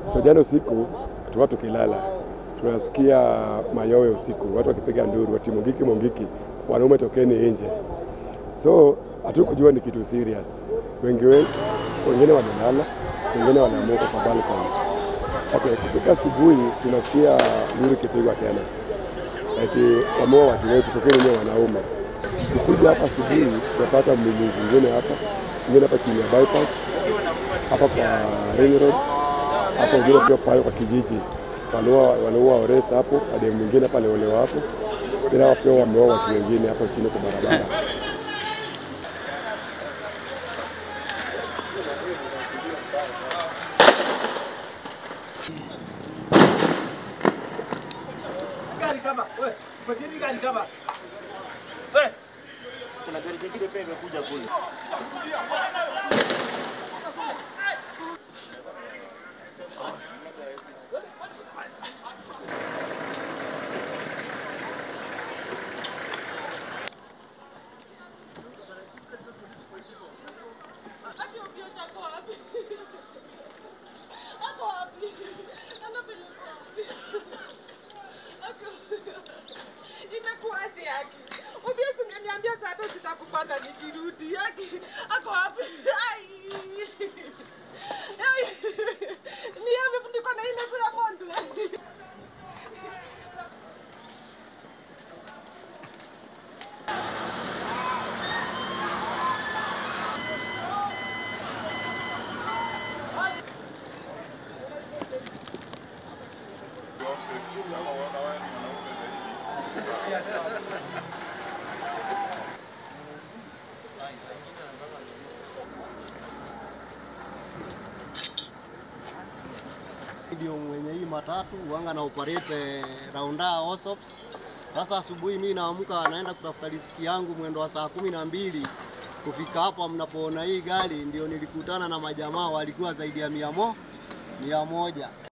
So jana usiku tulikuwa tukilala, tunasikia mayowe usiku, watu wakipiga nduru, ati Mungiki, Mungiki, wanaume tokeni nje. So hatukujua ni kitu serious. Wengi we- wengine wamelala, wengine wanamuka kwa balcony. Okay, kufika asubuhi tunasikia nduru ikipigwa tena, ati wameua watu wetu, tokeni nje wanaume. Kukuja hapa asubuhi tunapata mwili zingine hapa, ingine hapa chini ya bypass, hapa kwa ring road hapo wengine pia pale kwa kijiji waliua waliua Oresa hapo, hadi mwingine pale olewa hapo, bila hao pia wameua watu wengine hapo chini kwa barabara. Gari kama we, mpatieni gari kama we. Kuna gari jingine pia imekuja kule. Imekuwaje yake? Obvious ungeniambia saa tatu sitakupata nikirudi yake. Ako wapi? Ai. Ai. Ni amefundikwa na ile ya mondo. ndio mwenye hii matatu wanga na operate raunda Osops. Sasa asubuhi mimi naamka naenda kutafuta riziki yangu mwendo wa saa kumi na mbili kufika hapa mnapoona hii gari ndio nilikutana na majamaa walikuwa zaidi ya mia mo, mia moja